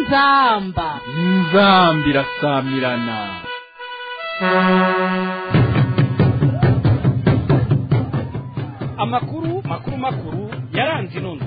inzamba inzambi irasamirana amakuru makuru makuru yaranze inondo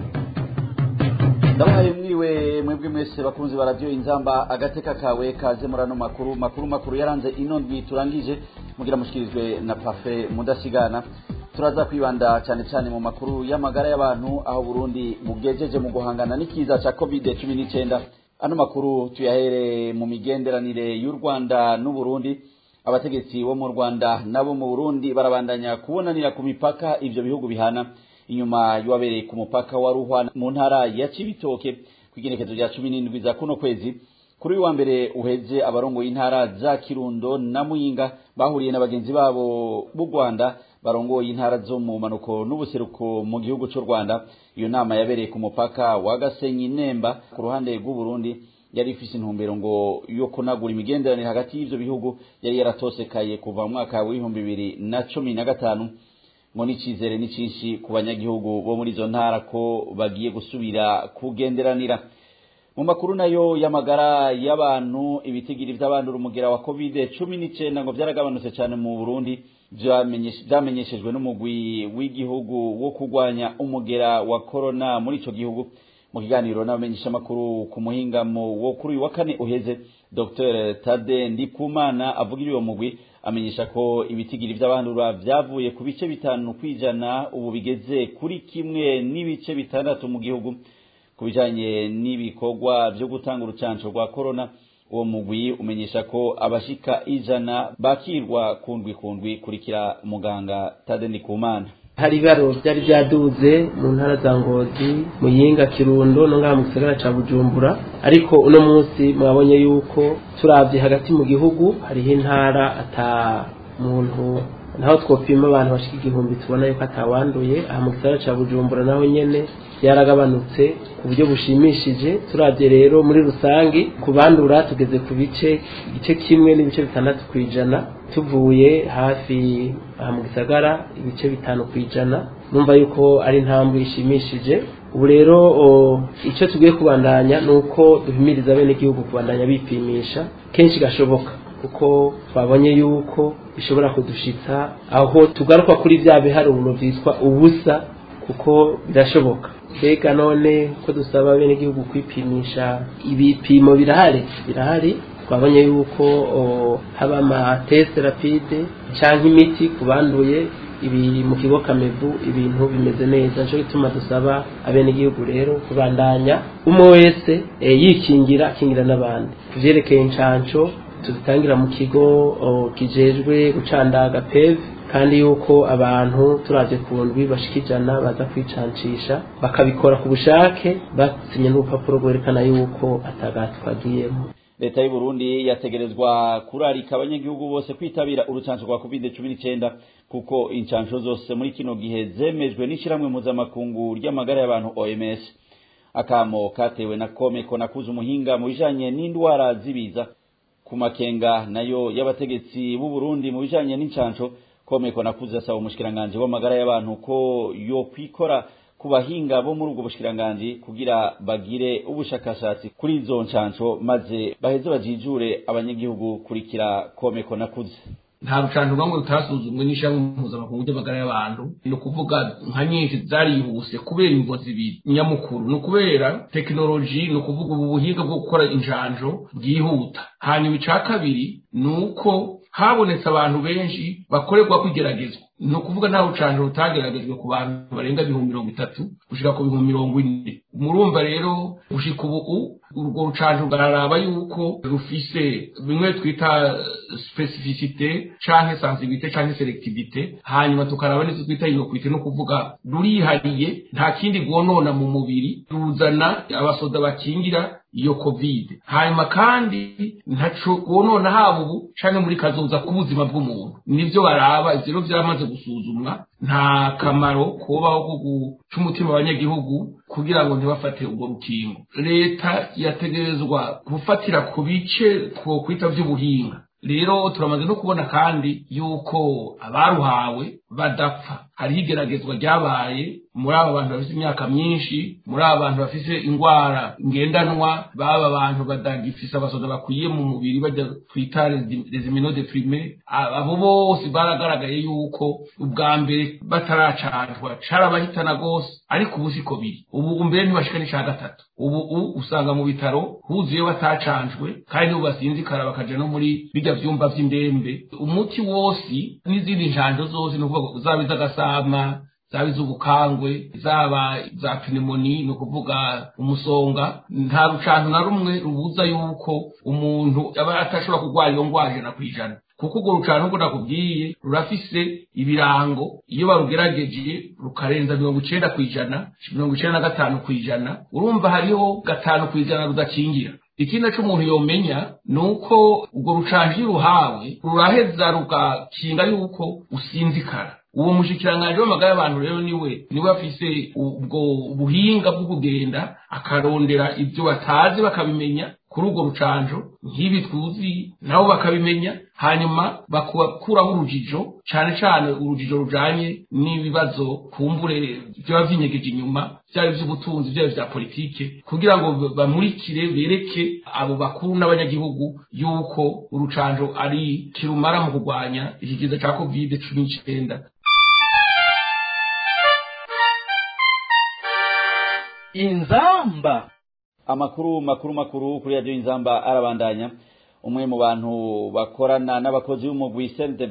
ndabahaye mwiriwe mwebwe mwese bakunzi ba radiyo inzamba agateka kawe kaze muri ano makuru makuru makuru yaranze ino ndwi turangije mugira mushikirijwe na pafe mudasigana turaza kwibanda cyane cyane mu makuru y'amagara y'abantu aho burundi bugejeje mu guhangana n'ikiza cya covid cumi n'icyenda ano makuru tuyahere mu migenderanire y'u rwanda n'uburundi abategetsi bo mu rwanda nabo mu burundi barabandanya kubonanira ku mipaka ivyo bihugu bihana inyuma y'uwabereye ku mupaka wa ruhwa mu ntara ya cibitoke kw'igenekezo rya cumi n'indwi za kuno kwezi kuri uyu wa mbere uheze abarongoye intara za kirundo na muyinga bahuriye na bagenzi babo b'u rwanda barongoye intara zo mu manuko n'ubuseruko mu gihugu cy'u rwanda iyo nama yabereye ku mupaka wa gasenyi nemba ku ruhande rw'uburundi yari ifise intumbero ngo yo kunagura imigenderanire hagati y'ivyo bihugu yari yaratosekaye kuva mu mwaka w'ibihumbi bibiri na cumi na gatanu ngo n'icizere ni cinshi ku banyagihugu bo muri izo ntara ko bagiye gusubira kugenderanira mu makuru nayo y'amagara y'abantu ibitigiri vy'abandura umugera wa covid cumi n'icenda ngo vyaragabanutse cane mu burundi vyamenyeshejwe n'umugwi w'igihugu wo kurwanya umugera wa korona muri ico gihugu mu kiganiro n'abamenyeshamakuru ku muhingamo wo kuri uyu wa kane uheze dr tade ndikumana avugira uwo mugwi amenyesha ko ibitigiri vy'abandura vyavuye ku bice bitanu kwijana ubu bigeze kuri kimwe n'ibice bitandatu mu gihugu ku bijanye n'ibikorwa vyo gutanga urucanco rwa korona uwo mugwi umenyesha ko abashika ijana bakirwa kundwi kundwi kurikira muganga tade ndikumana hari ibaro byari byaduze mu ntara za ngozi muyinga kirundo no ngaha mu gisagara ca bujumbura ariko uno munsi mwabonye yuko turavye hagati mu gihugu hariho intara ata muntu naho twopima abantu bashika igihumbi tubona yuko atawanduye aha mu gisagara ca bujumbura naho nyene byaragabanutse ku buryo bushimishije turavye rero muri rusangi ku bandura tugeze ku bice igice kimwe n'ibice bitandatu ku ijana tuvuye hafi aha mu gisagara ibice bitanu ku ijana numva yuko ari intambwe ishimishije ubu rero icyo tugiye kubandanya ni uko duhimiriza bene igihugu kubandanya bipimisha kenshi gashoboka kuko twabonye yuko bishobora kudushitsa aho tugaruka kuri bya biharuro byitwa ubusa kuko birashoboka mbega none ko dusaba bene igihugu kwipimisha ibipimo birahari birahari twabonye yuko haba amatesite rapide cyangwa imiti ku banduye ibi mu kigo kamebu ibintu bimeze neza nicyo gituma dusaba abenegihugu rero kubandanya umwe wese yikingira akingira n'abandi ku byerekeye inshanco tuzitangira mu kigo kijejwe gucandaga peve kandi yuko abantu turavye ku ndwi bashika ijana baza kwicancisha bakabikora ku bushake basinye n'urupapuro rwerekana yuko atagati twagiyemo leta y'u Burundi yategerezwa kurarika abanyagihugu bose kwitabira urucanco rwa covid cumi n'icyenda kuko incanco zose muri kino gihe zemejwe n'ishyirahamwe mpuzamakungu ry'amagara y'abantu OMS akamo katewe na komeko nakuze umuhinga mu bijanye n'indwara zibiza ku makenga nayo y'abategetsi b'u Burundi mu bijanye n'incanco komeko nakuze asaba umushikiranganje w'amagara y'abantu ko yo kwikora ku bahinga bo muri ubwo bushikiranganje kugira bagire ubushakashatsi kuri izo ncanco maze baheze bajijure abanyagihugu kurikira komeko nakuze nta rucanco bamwe rutasuzumwe n'ishyirahamwe mpuzamakungu ry'amagara y'abantu ni ukuvuga nka nyinshi zarihuse kubera imvo zibiri nyamukuru ni ukubera tekinoloji ni ukuvuga ubu buhinga bwo gukora injanjo bwihuta hanyuma ica kabiri ni uko habonetse abantu benshi bakorerwa kwigeragezwa ni ukuvuga nta rucanjo rutageragejwe ku bantu barenga ibihumbi mirongo itatu gushika ku bihumbi mirongo ine murumva rero gushika ubu urwo rucanjo ruraraba yuko rufise bimwe twita specificite canke sensibilite canke selectivite hanyuma tukaraba n'izo twita inokwite no kuvuga rurihariye nta kindi rwonona mu mubiri ruzana abasoda bakingira iyo covid hanyuma kandi ntaco wonona haba ubu canke muri kazoza k'ubuzima bw'umuntu nivyo baraba ivyo rero vyamaze gusuzumwa nta kamaro kubaho ko guca umutima abanyagihugu kugira ngo ntibafate urwo rukingo leta yategerezwa gufatira ku bice twokwita vy'ubuhinga rero turamaze no kubona kandi yuko abaruhawe badapfa hariho igeragezwa ryabaye muri aba bantu bafite imyaka myinshi muri aba bantu bafite indwara ngendanwa baba abantu badagifise abasoda bakwiye mu mubiri bajya twita rezimino de prime abo bose baragaragaye yuko ubwa mbere bataracanjwa carabahitana gose ariko ubu siko biri ubu mbere ntibashika n'ica gatatu ubu usanga mu bitaro huzuye batacanjwe kandi ubu basinzikara bakaja no muri bijya vyumba vy'indembe umuti wose n'izindi njanjo zose ni ukuvuga zaba iz'agasama zaba iz'ubukangwe zaba za pneumoni ni ukuvuga umusonga nta rucanto na rumwe rubuza yuko umuntu aba atashobora kurwara iyo ndwara ijana ku ijana kuko urwo rucanto nk'uko nakubwiye rurafise ibirango iyo barugerageje rukarenza mirongo icenda ku ijana mirongo icenda na gatanu ku ijana urumva hariho gatanu ku ijana rudakingira ikindi naco umuntu yomenya ni uko urwo rucanjo iyo uruhawe ruraheza rugakinga yuko usinzikara uwo mushikiranganji w'amagara y'abantu rero niwe niwe afise ubwo buhinga bwo kugenda akarondera ibyo batazi bakabimenya kuri urwo rucanjo nk'ibi tuzi nabo bakabimenya hanyuma bakuraho urujijo cane cane urujijo rujanye n'ibibazo kumbure vyaba vinyegeje inyuma vyaba ivy'ubutunzi vyaba vya politike kugira ngo bamurikire bereke abo bakuru n'abanyagihugu yuko urucanjo ari kirumara mu kurwanya ikigiza ca covid cumi n'icenda inzamba amakuru makuru makuru kuri radiyo inzamba arabandanya umwe mu bantu bakorana n'abakozi b'umugwi CNDB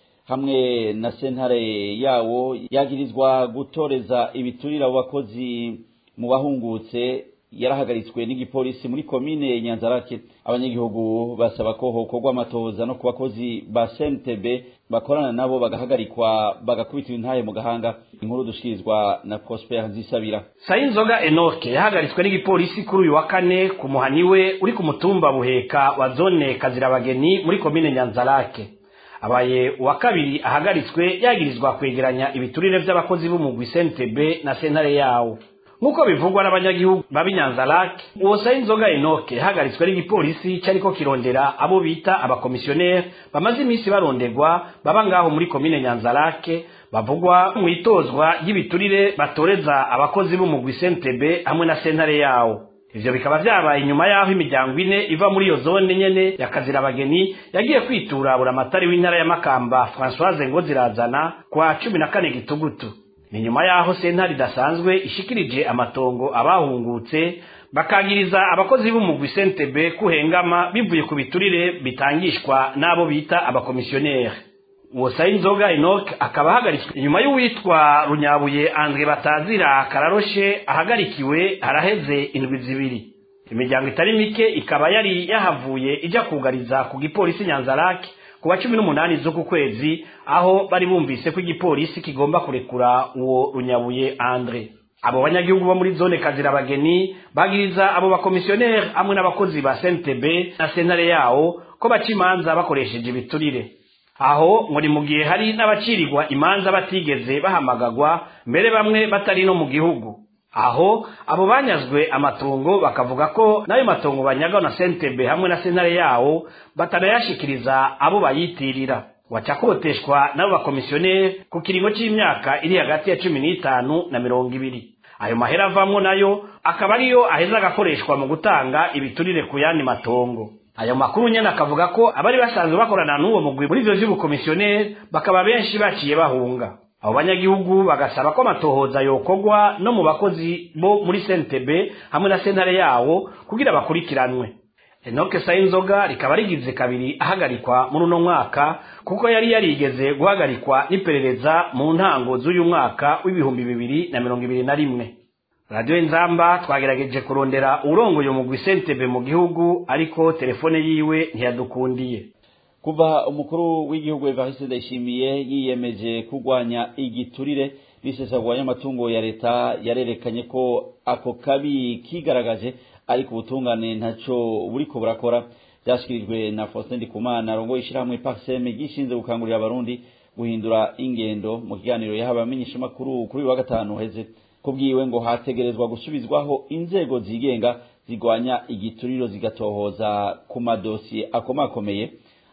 hamwe na sentare yawo yagirizwa gutoreza ibiturira abo bakozi mu bahungutse yarahagaritswe n'igipolisi muri komine nyanzarake abanyagihugu basaba ko hokorwa amatoza no ku bakozi ba CNTB bakorana nabo bagahagarikwa bagakubitwa intahe mu gahanga inkuru dushikirizwa na Prosper Nzisabira sayinzoga enoke yahagaritswe n'igipolisi kuri uyu wa kane ku muhani we uri ku mutumba buheka wa zone kazirabageni muri komine nyanzarake abaye uwa kabiri ahagaritswe yagirizwa kwegeranya ibiturire vy'abakozi b'umugwi CNTB na sentare yawo nk'uko bivugwa n'abanyagihugu b'abinyanzarake uwo sayinzoga enoke yahagaritswe n'igipolisi cyariko kirondera abo bita abakomisiyoneri bamaze iminsi baronderwa baba ngaho muri komine nyanzarake bavugwa mu itozwa ry'ibiturire batoreza abakozi b'umugwi sentebe hamwe na sentare yawo ivyo bikaba vyabaye inyuma y'aho imiryango ine iva muri iyo zone nyene ya kazirabageni yagiye kwitura buramatari w'intara ya makamba françoise ngozirazana kwa cumi na kane gitugutu ni nyuma y'aho sentare idasanzwe ishikirije amatongo abahungutse bakagiriza abakozi b'umugwi sentebe kuhengama bivuye ku biturire bitangishwa n'abo bita abakomisiyoneri uwo sayinzoga enoke akaba ahagaritswe inyuma y'uwitwa runyabuye andre batazira kararoshe ahagarikiwe haraheze indwi zibiri imiryango itari mike ikaba yari yahavuye ijya kugariza ku gipolisi nyanzarake ku wa cumi n'umunani z'uku kwezi aho bari bumvise ko igipolisi kigomba kurekura uwo runyabuye andre abo banyagihugu bo muri zone kazirabageni bagiriza abo bakomisiyoneri hamwe n'abakozi ba sntb na sentare yawo ko baca imanza bakoresheje ibiturire aho ngo ni mu gihe hari n'abacirirwa imanza batigeze bahamagagwa mbere bamwe batari no mu gihugu aho abo banyazwe amatongo bakavuga ko n'ayo matongo banyagaho na sentebe hamwe na sentare yawo batanayashikiriza abo bayitirira wacakoteshwa n'abo bakomisiyoneri ku kiringo c'imyaka iri hagati ya cumi n'itanu na mirongo ibiri ayo mahera avamwo nayo akaba ariyo aheza agakoreshwa mu gutanga ibiturire ku yandi matongo ayo makuru nyene akavuga ko abari basanzwe bakorana n'uwo mugwi muri ivyo vy'ubukomisiyoneri bakaba benshi baciye bahunga abo banyagihugu bagasaba ko amatohoza yokorwa no mu bakozi bo muri sentebe hamwe na sentare yawo kugira bakurikiranwe enoke sayinzoga rikaba rigize kabiri ahagarikwa muri uno mwaka kuko yari yarigeze guhagarikwa n'iperereza mu ntango z'uyu mwaka w'ibihumbi bibiri na mirongo ibiri na rimwe radiyo inzamba twagerageje kurondera uwurongoye umugwi sentebe mu gihugu ariko telefone yiwe ntiyadukundiye kuva umukuru w'igihugu Evariste Ndayishimiye yiyemeje kurwanya igiturire n'isesagura y'amatungo ya leta yarerekanye ko ako kabi kigaragaje ariko ubutungane ntaco buriko burakora byashyikirijwe na Faustin Ndikumana arongoye ishyirahamwe Parseme gishinzwe gukangurira abarundi guhindura ingendo mu kiganiro yahawe abamenyeshamakuru kuri uyu wa gatanu uheze kubwiwe ngo hategerezwa gusubizwaho inzego zigenga zigwanya igituriro zigatohoza ku madosiye akomakomeye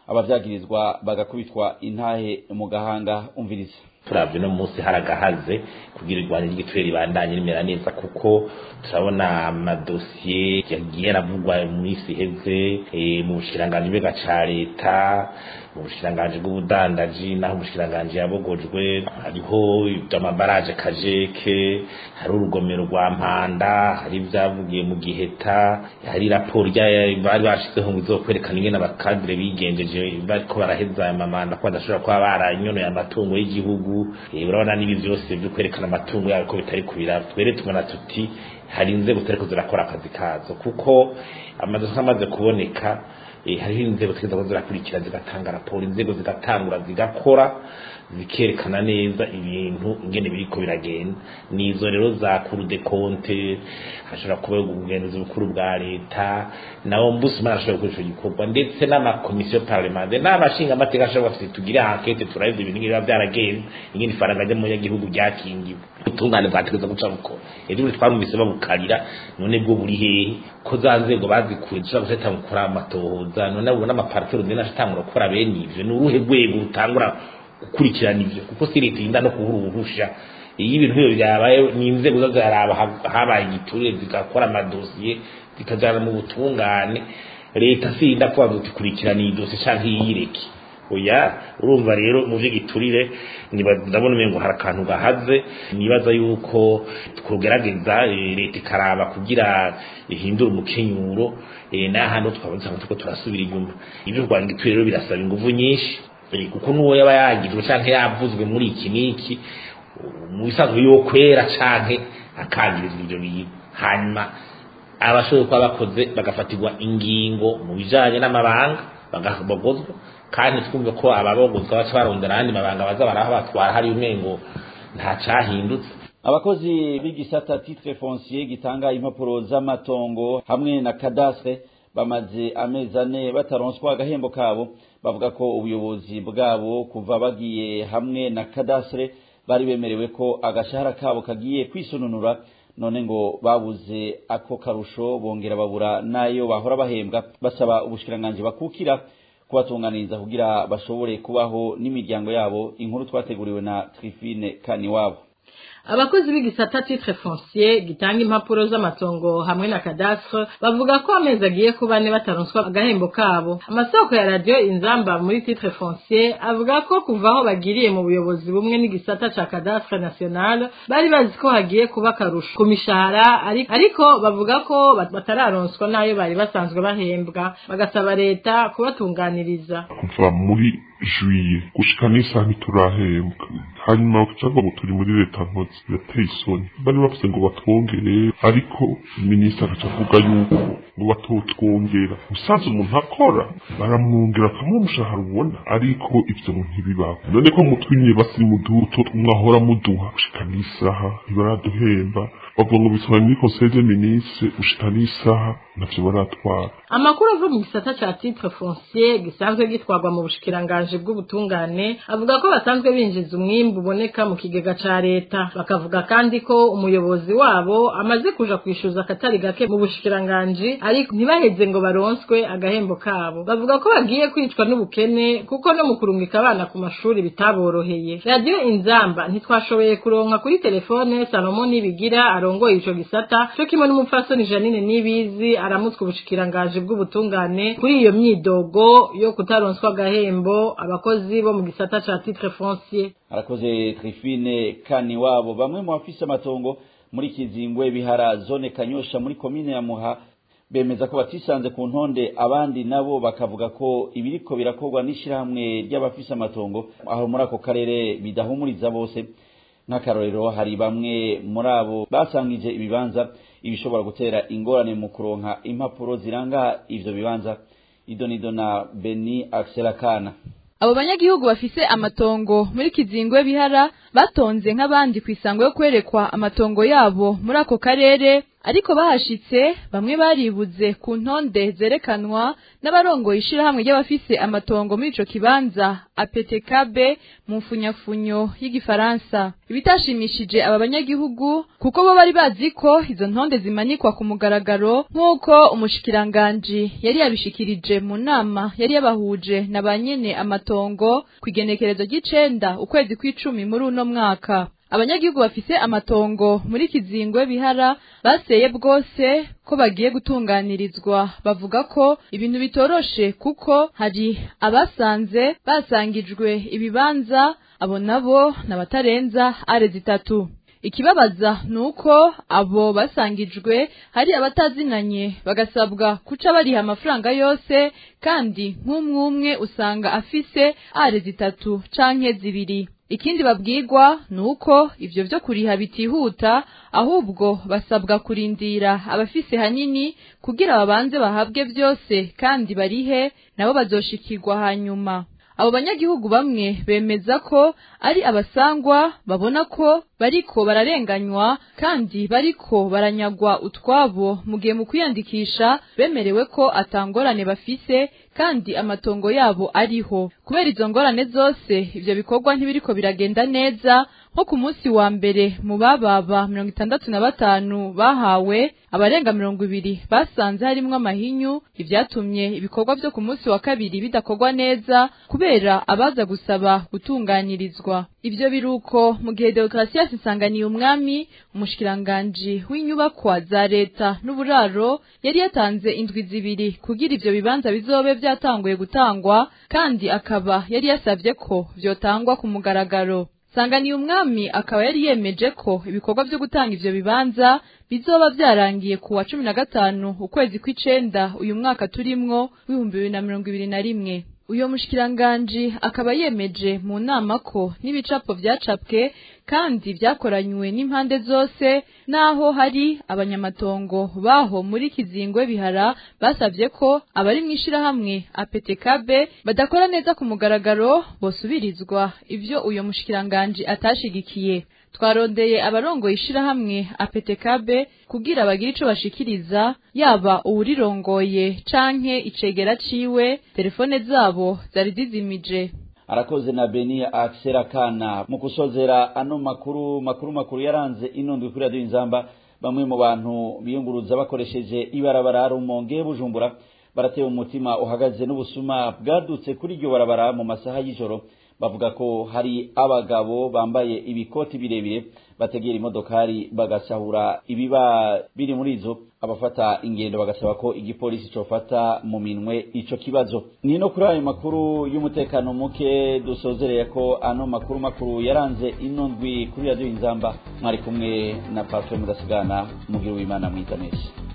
abavyagirizwa bagakubitwa intahe mu gahanga umviriza turavye no munsi haragahaze kugira irwanya ry'igiturire ribandanye rimera neza kuko turabona amadosiye yagiye aravugwa mu isi iheze mu bushikiranganji bwega ca leta mu bushikiranganji bw'ubudandaji naho umushikiranganji yabogojwe hariho amabaraje kajeke hari urugomero rwa mpanda hari ibyavugiye mu giheta hari raporo bari bashizeho ngo izokwerekana ingene abakadire bigenjeje bariko baraheza aya mamanda ko badashobora kuba baranyonoye amatungo y'igihugu urabona n'ibi byose byo kwerekana amatungo yabo ko bitari kubira twere tubona tuti hari inzego zitariko zirakora akazi kazo kuko amadosa amaze kuboneka hariho inzego zigenda zirakurikira zigatanga raporo inzego zigatangura zigakora zikerekana neza ibintu ingene biriko biragenda nizo rero za kuru de konte hashobora kuba ubugenzuzi bukuru bwa leta na ombudsman ashobora gukora ico gikorwa ndetse n'amakomisiyo parlementaire n'abashinga amateka ashobora bafite tugire ankete turabizi ibintu biba byaragenze ingene ifaranga ry'umunyagihugu ryakingiwe ubutungane bwategeza guca bukora ejo buri twarumvise babukarira none bwo buri hehe ko za nzego bazikuye dushobora guhita gukora amatohoza none abo n'amaparitero ndende ashatangura gukora bene ivyo ni uruhe rwego rutangura gukurikirana ivyo kuko si leta yinda no kubura uruhusha iyo ibintu nk'ibyo byabaye ni inzego zo ziraraba habaye igiturire zigakora amadosiye zikajana mu butungane leta si yinda kuba ngo tikurikirana iyi dosiye canke iyireke oya urumva rero mu vy'igiturire ndabona umengo hari akantu gahaze nibaza yuko twogerageza leta ikaraba kugira ihindure umukenyuro n'ahandi twabonye turiko turasubira inyuma ivyo kurwanya igiturire rero birasaba inguvu nyinshi kuko n'uwo yaba yagizwe canke yavuzwe muri iki n'iki mu bisanzwe yo kwera canke akangirizwa ivyo bintu hanyuma abashoboye kuba bakoze bagafatirwa ingingo mu bijanye n'amabanga bagabogozwa kandi twumve ko ababogozwa baca barondera ayandi mabanga baza baraho batwara hari umengo nta cahindutse abakozi b'igisata titre foncier gitanga impapuro z'amatongo hamwe na cadastre bamaze amezi ane bataronswa agahembo kabo bavuga ko ubuyobozi bwabo kuva bagiye hamwe na cadastre bari bemerewe ko agashahara kabo kagiye kwisununura none ngo babuze ako karusho bongera babura nayo bahora bahembwa basaba ubushikiranganji bakukira kubatunganiriza kugira bashobore kubaho n'imiryango yabo inkuru twateguriwe na Trifine Kaniwabo abakozi b'igisata titre foncier gitanga impapuro z'amatongo hamwe na cadastre bavuga ko amezi agiye kuba ne bataronswa agahembo kabo amasoko ya radio inzamba muri titre foncier avuga ko kuva aho bagiriye mu buyobozi bumwe n'igisata ca cadastre national bari bazi ko hagiye kuba akarusho ku mishahara ariko bavuga ko batararonswa n'ayo bari basanzwe bahembwa bagasaba leta kubatunganiriza kuva muri juye gushika n'isaha ntiturahembwa hanyuma bakacavuga ngo turi muri leta nkozi birateye isoni bari bavuze ngo batwongere ariko minisitiri agaca avuga yuko ngo batotwongera usanze umuntu akora baramwongera bakamuha umushahara ubona ariko ivyo ngo ntibibaho none ko mutwinye basi muduto mwahora muduha gushika n'isaha ntibaraduhemba bavuga ngo bitwara muri conseil des ministres gushika n'isaha navyo baratwara amakuru ava mu gisata ca titre foncier gisanzwe gitwarwa mu bushikiranganji bw'ubutungane avuga ko basanzwe binjiza umwimbu uboneka mu kigega ca leta bakavuga kandi ko umuyobozi wabo amaze kuja kwishuza akatari gake mu bushikiranganji ariko ntibaheze ngo baronswe agahembo kabo bavuga ko bagiye kwicwa n'ubukene kuko no mu kurungika abana ku mashuri bitaboroheye radiyo inzamba ntitwashoboye kuronka kuri telefone salomo nibigira arongoye ico gisata co kimwe n'umupfasoni janine nibizi aramutswe ubushikiranganji bw'ubutungane kuri iyo myidogo yo kutaronswa agahembo abakozi bo mu gisata ca titre foncier arakoze Trifine kani wabo bamwe mu bafise amatongo muri Kizingwe bihara zone Kanyosha muri komine ya Muha bemeza ko batisanze ku ntonde abandi nabo bakavuga ko ibiriko birakorwa n'ishirahamwe ry'abafise amatongo aho muri ako karere bidahumuriza bose nk'akarorero hari bamwe muri abo basangije ibibanza ibishobora gutera ingorane mu kuronka impapuro ziranga ivyo bibanza idonido na Beni Akselakana abo banyagihugu bafise amatongo muri kizingwe bihara batonze nk'abandi ku isango yo kwerekwa amatongo yabo muri ako karere ariko bahashitse bamwe baribuze ku ntonde zerekanwa n'abarongoye ishirahamwe ry'abafise amatongo muri ico kibanza APTKB mu mfunyafunyo y'igifaransa ibitashimishije aba banyagihugu kuko bo bari bazi ko izo ntonde zimanikwa ku mugaragaro nk'uko umushikiranganji yari yabishikirije mu nama yari yabahuje na ba nyene amatongo ku igenekerezo ry'icenda ukwezi kw'icumi muri uno mwaka abanyagihugu bafise amatongo muri kizingwe bihara baseye bwose ko bagiye gutunganirizwa bavuga ko ibintu bitoroshe kuko hari abasanze basangijwe ibibanza abo nabo n'abatarenza are zitatu ikibabaza nuko abo basangijwe hari abatazinanye bagasabwa kuca bariha amafaranga yose kandi nk'umwumwe usanga afise are zitatu canke zibiri ikindi babwirwa nuko ivyo vyo kuriha bitihuta ahubwo basabwa kurindira abafise hanini kugira babanze bahabwe vyose kandi barihe nabo bazoshikirwa hanyuma abo banyagihugu bamwe bemeza ko ari abasangwa babona ko bariko bararenganywa kandi bariko baranyagwa utwabo mu gihe mu kwiyandikisha bemerewe ko atangorane bafise kandi amatongo yabo ariho kubera izo ngorane zose ivyo bikorwa ntibiriko biragenda neza nko ku munsi wa mbere mu bababa mirongo itandatu na batanu bahawe abarenga mirongo ibiri basanze harimwo amahinyu ivyatumye ibikorwa vyo ku munsi wa kabiri bidakorwa neza kubera abaza gusaba gutunganirizwa ivyo biruko mu gihe demokarasi isanganiye umwami umushikiranganji w'inyubakwa za leta n'uburaro yari yatanze indwi zibiri kugira ivyo bibanza bizobe vyatanguye gutangwa kandi akaba yari yasavye ko vyotangwa ku mugaragaro sanganiye umwami akaba yari yemeje ko ibikorwa vyo gutanga ivyo bibanza bizoba vyarangiye ku wa cumi na gatanu ukwezi kw'icenda uyu mwaka turimwo w'ibihumbi bibiri na mirongo ibiri na rimwe uyo mushikiranganji akaba yemeje mu nama ko n'ibicapo vyacapwe kandi vyakoranywe n'impande zose naho hari abanyamatongo baho muri kizingwe bihara basavye ko abari mw'ishirahamwe APTKB badakora neza ku mugaragaro bosubirizwa ivyo uyo mushikiranganji atashigikiye twarondeye abarongoye ishirahamwe APTKB kugira bagire ico bashikiriza yaba uwurirongoye canke icegera ciwe telefone zabo zari zizimije arakoze na beni akisera kana mu gusozera ano makuru makuru makuru yaranze ino ndwi kuri radiyo inzamba bamwe mu bantu biyunguruza bakoresheje ibarabara rumonge bujumbura baratewe umutima uhagaze n'ubusuma bwadutse kuri iryo barabara mu masaha y'ijoro bavuga ko hari abagabo bambaye ibikoti birebire bategera imodokari bagasahura ibiba biri muri izo abafata ingendo bagasaba ko igipolisi cofata mu minwe ico kibazo ni no kuri ayo makuru y'umutekano muke dusozereye ko ano makuru makuru yaranze ino ndwi kuri radiyo inzamba mwari kumwe na parfum mudasigana mugira uwimana mwiza neza